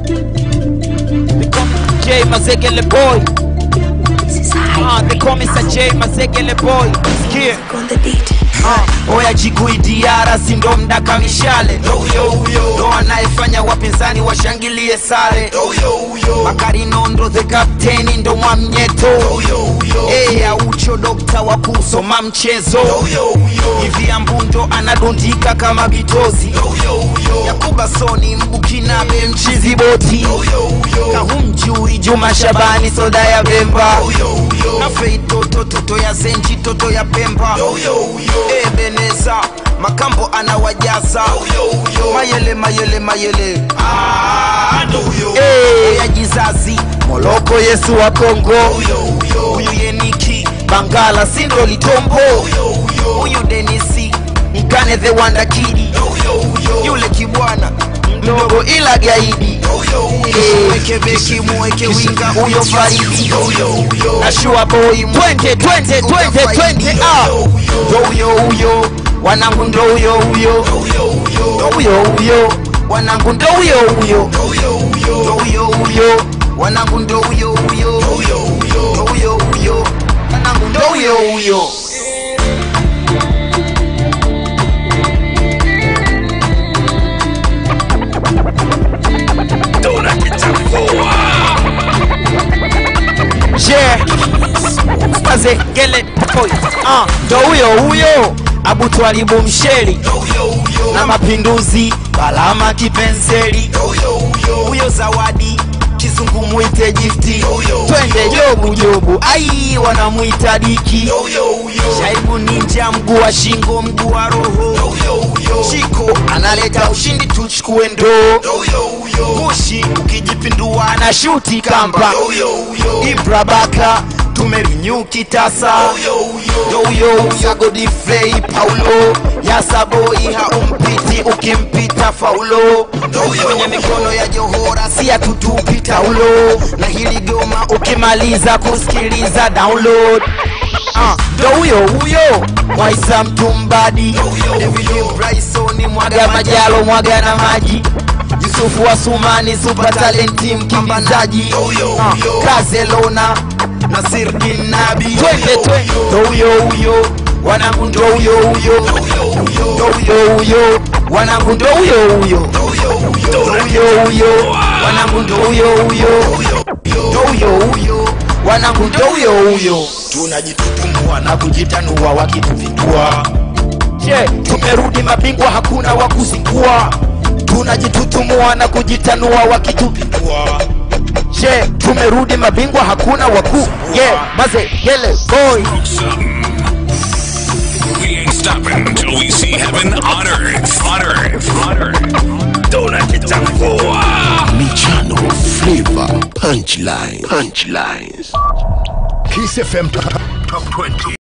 They call me J Mazegele boy. Ah, they call me Sir J Mazegele boy. Sikia. Ah, oya jikui diara si ndo mdaka mishale ndo anayefanya wapinzani washangilie sare Bakari Nondo the captain ndo mwamnyeto hey, aucho dokta wa kusoma mchezo hivi ambundo anadundika kama bitozi Yakuba Soni mbukinabe mchizi boti kahumjui Juma Shabani soda ya Bemba na Fei toto toto ya Zenji toto ya Pemba Ebeneza Makambo anawajaza mayele mayele mayele Eh, ya jizazi Moloko Yesu wa Kongo huyu Yeniki Bangala Sindo Litombo huyu Denisi Mkane the Wanda Kidi yule kibwana mdogo ila gaidi Eh, weke beki muweke winga huyo Faridi na Shua Boy twende twende twende twende ah ndo huyo huyo wanangu ndo huyo huyo ndo huyo huyo wanangu ndo huyo huyo ndo huyo huyo wanangu ndo huyo huyo ndo huyo huyo wanangu ndo huyo huyo Yeah. Mazegele boy. Ah, ndo huyo huyo Abu Twalibu Msheli na mapinduzi Balama Kipenseli huyo Zawadi Kizungu mwite gifti twende jobu jobu ai wanamwita diki Shaibu ninja mguu wa shingo mguu wa roho Chiko analeta ushindi tuchukue ndoo Mushi ukijipindua na shuti kamba Ibra Baka tumevinyu kitasa ndo huyo huyo Godfrey Paulo Yasaboi haumpiti ukimpita faulo kwenye mikono ya Johora si atutupi taulo na hili goma ukimaliza kusikiliza download Ah, ndo huyo huyo Mwaisa Mtumbadi David Bryson mwaga majalo mwaga na maji Yusufu wa Sumani super talenti mkimbizaji Ah, Kazelona Nasiruddin Nabi twende twende ndo huyo huyo wanangu ndo huyo huyo ndo huyo huyo wanangu ndo huyo huyo ndo huyo huyo wanangu ndo huyo huyo ndo huyo huyo wanangu ndo huyo huyo tunajitutumua na kujitanua wakituvitua je tumerudi mabingwa hakuna wa kuzingua tunajitutumua na kujitanua wakitupindua je tumerudi mabingwa hakuna wakuu ye yeah, mazegele boy We ain't stopping until we see heaven on earth. On earth. On earth. Tunakitambua. Michano flavor punchline punchlines Kiss FM Top 20.